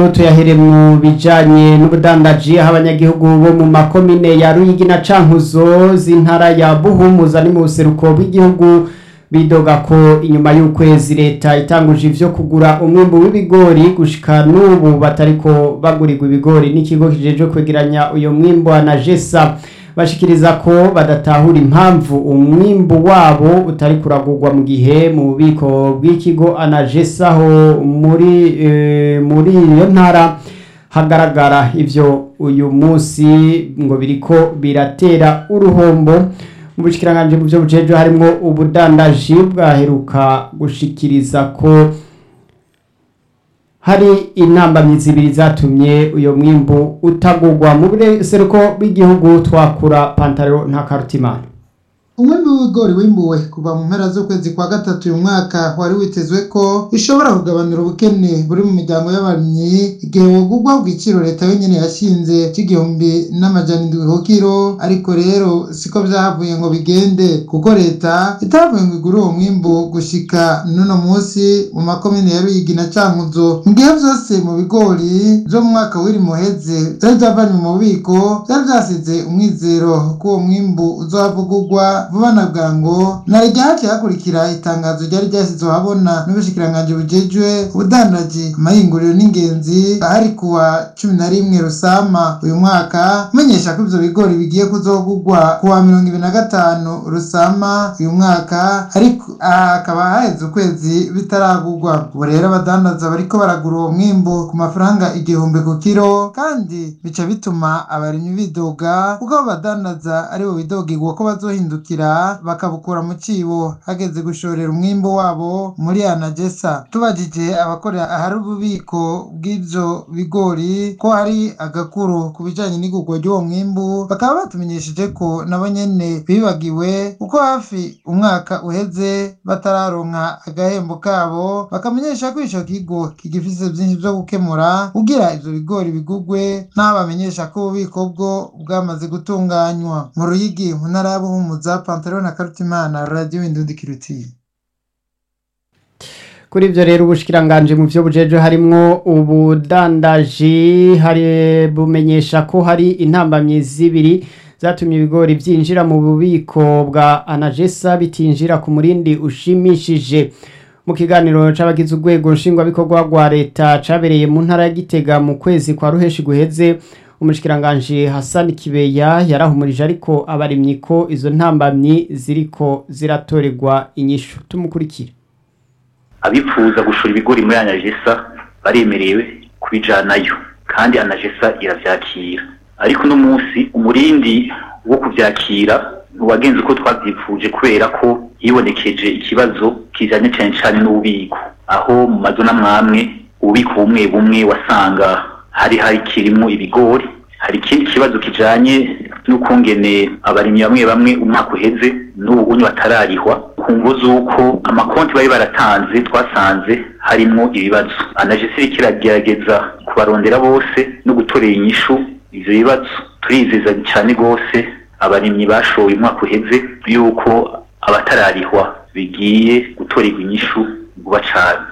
tuyahere mu bijanye n'ubudandaji aho abanyagihugu bo mu makomine ya Ruyigi na Cankuzo z'intara ya Buhumuza ni mu buseruko bw'igihugu bidoga ko inyuma y'ukwezi leta itanguje ivyo kugura umwimbu w'ibigori gushika n'ubu batariko bagurirwa ibigori n'ikigo kijejwe kwegeranya uyo mwimbu na jesa bashikiriza ko badatahura impamvu umwimbu wabo utari kuragurwa mu gihe mu bubiko bw'ikigo anajesaho muri e, muri iyo ntara hagaragara ivyo uyu munsi ngo biriko biratera uruhombo mu bushikiranganje mu byo bujeje harimo ubudandaji bwaheruka gushikiriza ko hari intambamyi zibiri zatumye uyo mwimbu utagurwa mu buseruko bw'igihugu twakura pantaro nta karutimana umwembe w'ibigori wimbuwe kuva mu mpera z'ukwezi kwa gatatu uyu mwaka wari witezwe ko bishobora kugabanura ubukene buri mu miryango y'abarimyi igihe wogurwa ku giciro leta yonyene yashinze c'igihumbi n'amajana indwi ku kiro ariko rero siko vyahavuye ngo bigende kuko leta itavuye ngo igure uwo mwimbu gushika n'uno musi mu makomine ya Ruyigi na Cankuzo mu gihe vyose mu bigori vyo mu mwaka w'iri muheze vyari vyavanywe mu bubiko vyari vyasize umwizero ko uwo mwimbu uzohavugurwa vuba na bwango na ryahaciye hakurikira itangazo ryari ryashyizwe ahabona n'ubushikiranganji bujejwe ubudandaji amahinguriro n'ingenzi ahari kuwa cumi na rimwe rusama uyu mwaka umenyesha ko ivyo bigori bigiye kuzogurwa kuwa mirongo ibiri na gatanu rusama uyu mwaka ariko aha hakaba haheze ukwezi bitaragurwa ubu rero abadandaza bariko baragura uwo mwimbu ku mafaranga igihumbi ku kiro kandi bica bituma abarimyi bidoga kuko abo badandaza aribo bidogigwa ko bazohindukira bakabukura mu cibo hageze gushorera umwimbu wabo muri anagesa tubajije abakorera ahari ububiko bw'ivyo bigori ko hari agakuru ku bijanye n'igurwa ry'uwo mwimbu bakaba batumenyesheje ko nabo nyene bibagiwe kuko hafi umwaka uheze batararonka agahembo kabo bakamenyesha ko ico kigo kigifise vyinshi vyo gukemura kugira ivyo bigori bigurwe n'aho bamenyesha ko ububiko bwo bwamaze gutunganywa mu ruyigi mu ntara ya buhumuza pantaro na karutimana radiyo indundi kirutiye kuri ivyo rero ubushikiranganje mu vyo bujeje harimwo ubudandaji hari bumenyesha ko hari intambamyi zibiri zatumye ibigori vyinjira mu bubiko bwa anagesa bitinjira ku murindi ushimishije mu kiganiro c'abagize urwego nshingwabikorwa rwa leta cabereye mu ntara ya gitega mu kwezi kwa ruheshi guheze umushikiranganje Hassan Kibeya yarahumurije ariko abarimyi ko izo ntambamyi ziriko ziratorerwa inyishu tumukurikire abifuza gushora ibigori muri anagesa baremerewe kubijanayo kandi anagesa iravyakira ariko uno munsi umurindi wo kuvyakira ntiwagenze uko twavyipfuje kubera ko hibonekeje ikibazo kijanye cane cane n'ububiko aho mu mazu n'amwamwe ububiko bumwe bumwe wasanga hari hari kirimwo ibigori hari ikindi kibazo kijanye n'ukungene abarimyi bamwe bamwe umwaka uheze n'ubu unyu batararihwa ku mvo z'uko amakonti bari baratanze twasanze harimwo ibibazo anagesi iriko iragerageza kubarondera bose no gutorera inyishu ivyo bibazo turizeza cyane rwose abarimyi bashoye umwaka uheze yuko abatararihwa bigiye gutorerwa inyishu vuba cane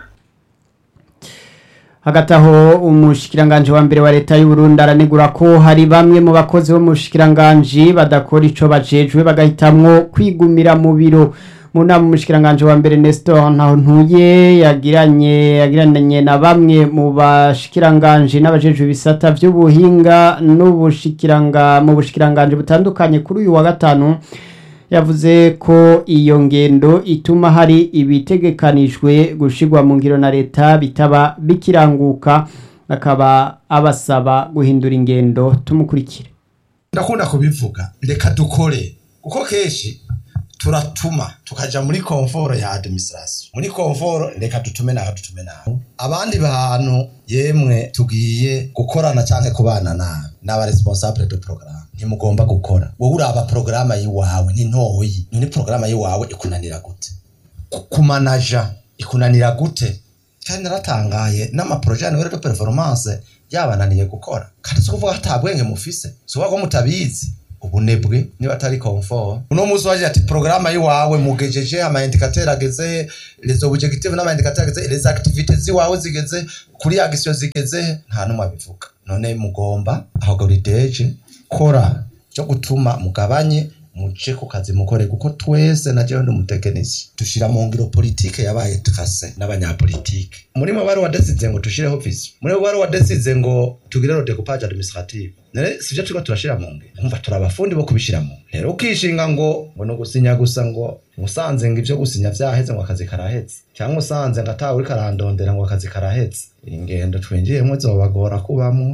hagati aho umushikiranganje wa mbere wa leta y'u Burundi aranegura ko hari bamwe mu bakozi bo mu bushikiranganje badakora ico bajejwe bagahitamwo kwigumira mu biro mu nama umushikiranganje wa mbere Nestor Ntahontuye yagiranye yagiranye na bamwe mu bashikiranganje n'abajejwe ibisata vy'ubuhinga n'ubushikiranga mu bushikiranganje butandukanye kuri uyu wa gatanu yavuze ko iyo ngendo ituma hari ibitegekanijwe gushigwa mu ngiro na leta bitaba bikiranguka akaba abasaba guhindura ingendo tumukurikire ndakunda kubivuga reka dukore kuko kenshi turatuma tukaja muri komforo ya administration muri komforo reka dutume naho dutume naho abandi bantu yemwe tugiye gukorana canke kubana nabi n'aba responsable de programme ntimugomba gukora wowe uraba porogaramu yiwawe ni ntoyi none porogaramu yiwawe ikunanira gute kumanaja ikunanira gute kandi naratangaye n'amaporoje ya de performance yabananiye gukora kandi si ukuvuga ata bwenge mufise si ukuvuga ko mutabizi ubunebwe niba atari confort uno munsi waje ati programme yiwawe mugejeje ama indicateur ageze les objectifs n'ama indicateur ageze les activités ziwawe zigeze kuri action zigeze nta numwe abivuga none mugomba aho deje kora cyo gutuma mugabanye muce ku kazi mukore kuko twese na jewe ndi umutekinisi dushira mu ngiro politike yabaye trase n'abanyapolitike muri mo bari wadesize ngo tushireho vision muri bo bari wadesize ngo tugire lo découpage administratif nere sivyo turiko turashira mu ngiro umva turi abafundi bo kubishira mu rero ukishinga ngo ngo no gusinya gusa ngo musanze ngo ivyo gusinya vyaheze ngo akazi karaheze cyangwa usanze ngo atawe uriko arandondera ngo akazi karaheze ingendo twinjiyemwo zobagora kubamwo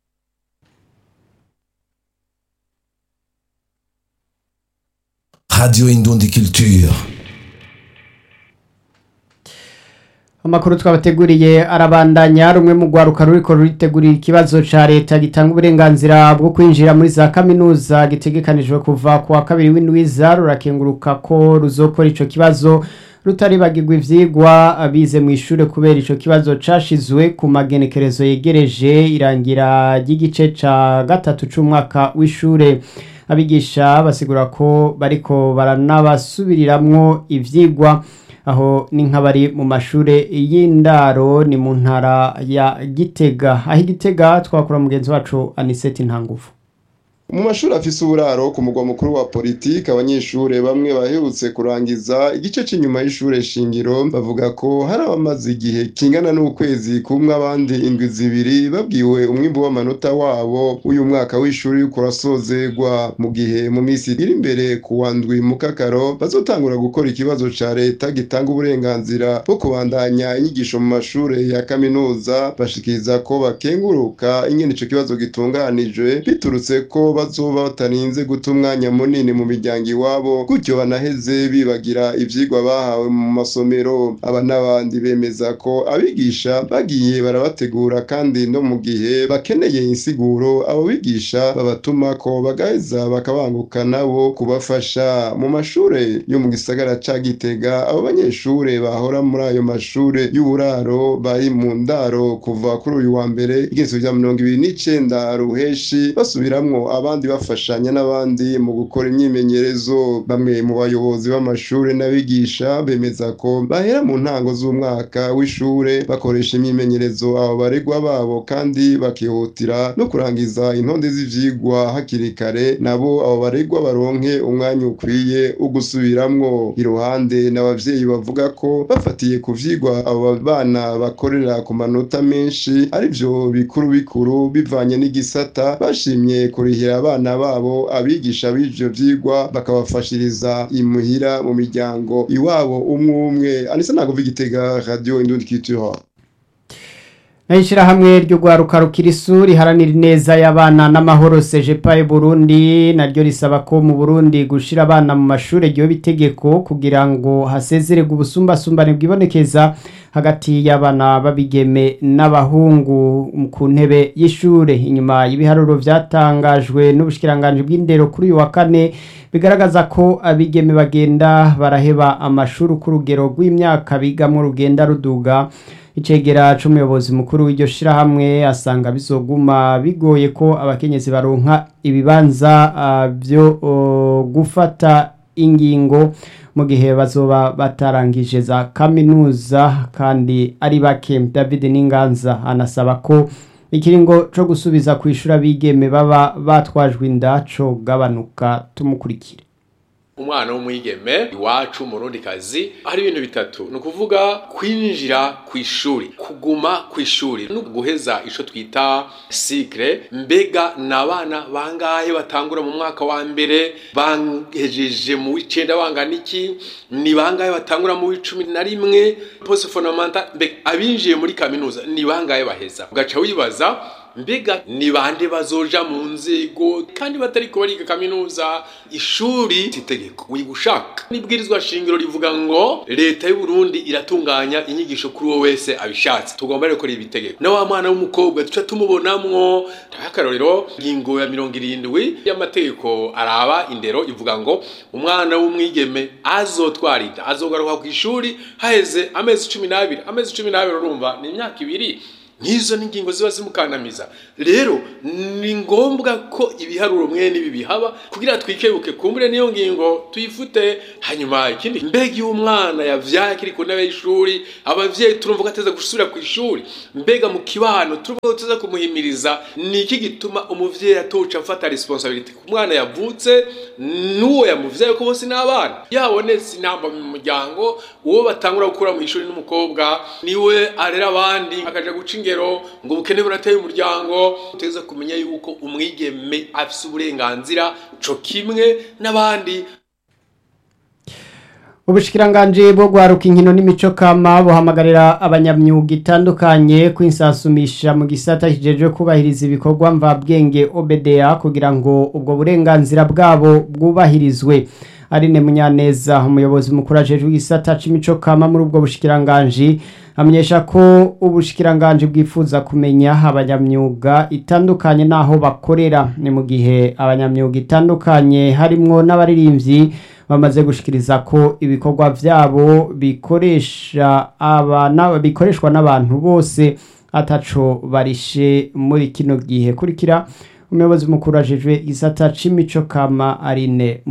Radio Indundi Culture. amakuru twabateguriye arabandanya rumwe mu rwaruka ruriko ruritegurira ikibazo ca leta gitanga uburenganzira bwo kwinjira muri za kaminuza gitegekanijwe kuva ku wa kabiri w'indwiza rurakenguruka ko ruzokora ico kibazo rutaribagirwa ivyigwa abize mu ishure kubera ico kibazo cashizwe ku magenekerezo yegereje irangira ry'igice ca gatatu c'umwaka w'ishure abigisha basigura ko bariko baranabasubiriramwo ivyigwa aho ni nk'abari mu mashure y'indaro ni mu ntara ya gitega aho igitega twakora mugenzi wacu aniseti ntanguvu mu mashuri afise uburaro ku mugwa mukuru wa politiki abanyeshure bamwe baherutse kurangiza igice c'inyuma y'ishure shingiro bavuga ko hari abamaze igihe kingana n'ukwezi kumwe abandi indwi zibiri babwiwe umwimbu w'amanota wabo uyu mwaka w'ishuri yuko urasozegwa mu gihe mu minsi iri imbere ku wa ndwi mu kakaro bazotangura gukora ikibazo ca leta gitanga uburenganzira bwo kubandanya inyigisho mu mashure ya kaminuza bashikiriza ko bakenguruka ingene ico kibazo gitunganijwe biturutse ko bazoba batarinze guta umwanya munini mu miryango iwabo gutyo banaheze bibagira ivyigwa bahawe mu masomero aba n'abandi bemeza ko abigisha bagiye barabategura kandi no mu gihe bakeneye insiguro abo bigisha babatuma ko bagaheza bakabanguka nabo kubafasha mu mashure yo mu gisagara ca Gitega abo banyeshure bahora muri ayo mashure y'uburaro bari mu ndaro kuva kuri uyu wa mbere igezo vya mirongo ibiri n'icenda ruheshi basubiramwo abandi bafashanya n'abandi mu gukora imyimenyerezo bamwe mu bayobozi b'amashure n'abigisha bemeza ko bahera mu ntango z'umwaka w'ishure bakoresha imyimenyerezo abo baregwa babo kandi bakihutira no kurangiza intonde z'ivyigwa hakiri kare nabo abo baregwa baronke umwanya ukwiye wo gusubiramwo iruhande n'abavyeyi bavuga ko bafatiye ku vyigwa abo bana bakorera ku manota menshi arivyo bikuru bikuru bivanye n'igisata bashimye kurihira abana babo abigisha b'ivyo vyigwa bakabafashiriza imuhira mu miryango iwabo umwe umwe anise ntago igitega radio indundi culture Naishirahamwe ryo gwaruka rukirisu riharanira neza y'abana n'amahoro CGPA Burundi naryo risaba ko mu Burundi gushira abana mu mashure ryo bitegeko kugira ngo hasezererwe ubusumbasumbane bwibonekeza hagati y'abana babigeme n'abahungu ku ntebe y'ishure inyuma y'ibiharuro vyatangajwe n'ubushikiranganje bw'indero kuri uyu wa kane bigaragaza ko abigeme bagenda baraheba amashuri ku rugero rw'imyaka bigamwo rugenda ruduga icegera c'umuyobozi mukuru w'iryo shirahamwe asanga bizoguma bigoye ko abakenyezi baronka ibibanza uh, byo uh, gufata ingingo mu gihe bazoba batarangije za kaminuza kandi ari bake David Ninganza anasaba ko ikiringo co gusubiza kwishura bigeme baba batwajwe inda co gabanuka tumukurikire umwana w'umwigeme iwacu murundi kazi hari ibintu bitatu ni ukuvuga kwinjira ku ishuri kuguma ku ishuri no guheza ico twita sikre mbega ni abana bangahe batangura mu mwaka wa mbere bahejeje mu w'icenda bangana iki ni bangahe batangura mu w'icumi na rimwe poste fondamentale mbega abinjiye muri kaminuza ni bangahe baheza ugaca wibaza mbega ni bande bazoja mu nzego kandi batariko bariga kaminuza ishuri itegeko wiga ushaka nibwirizwa shingiro rivuga ngo leta y'u Burundi iratunganya inyigisho kuri wowe wese abishatse tugomba rero gukora ibitegeko na wa mwana w'umukobwa tuca tumubonamwo akarorero ingingo ya mirongo irindwi y'amategeko araba indero ivuga ngo umwana w'umwigeme azotwara inda azogaruka ku ishuri haheze amezi cumi n'abiri amezi cumi n'abiri urumva ni imyaka ibiri nk'izo n'ingingo ziba zimukandamiza rero ni ngombwa ko ibiharuro mwene ibi bihaba kugira twikebuke kumbure niyo ngingo tuyifute hanyuma ikindi mbega iyo umwana yavyaye akiri ku ntebe y'ishuri abavyeyi turumva ko ateza gusubira ku ishuri mbega mu kibano turumva ko tuza kumuhimiriza ni iki gituma umuvyeyi atoca afata responsibility ku mwana yavutse n'uwo yamuvyaye ko bose n'abana yabonetse inamba mu muryango uwo batangura gukura mu ishuri n'umukobwa niwe arera abandi akaja guca ingero ngo ubukene burateye umuryango uteza kumenya yuko umwigeme afise uburenganzira co kimwe n'abandi ubushikiranganji bwo gwaruka inkino n'imico kama buhamagarira abanyamyuga itandukanye kwinsasumisha mu gisata kijejwe kubahiriza ibikorwa mvabwenge OBDA kugira ngo ubwo burenganzira bwabo bwubahirizwe Aline Munyaneza umuyobozi mukuru ajejwe igisata c'imico kama muri ubwo bushikiranganji amenyesha ko ubushikiranganji bwifuza kumenya abanyamyuga itandukanye n'aho bakorera ni mu gihe abanyamyuga itandukanye harimwo n'abaririmbyi bamaze gushikiriza ko ibikorwa vyabo bikoresha abana bikoreshwa n'abantu bose ataco barishe muri kino gihe kurikira umuyobozi mukuru ajejwe igisata c'imico kama Aline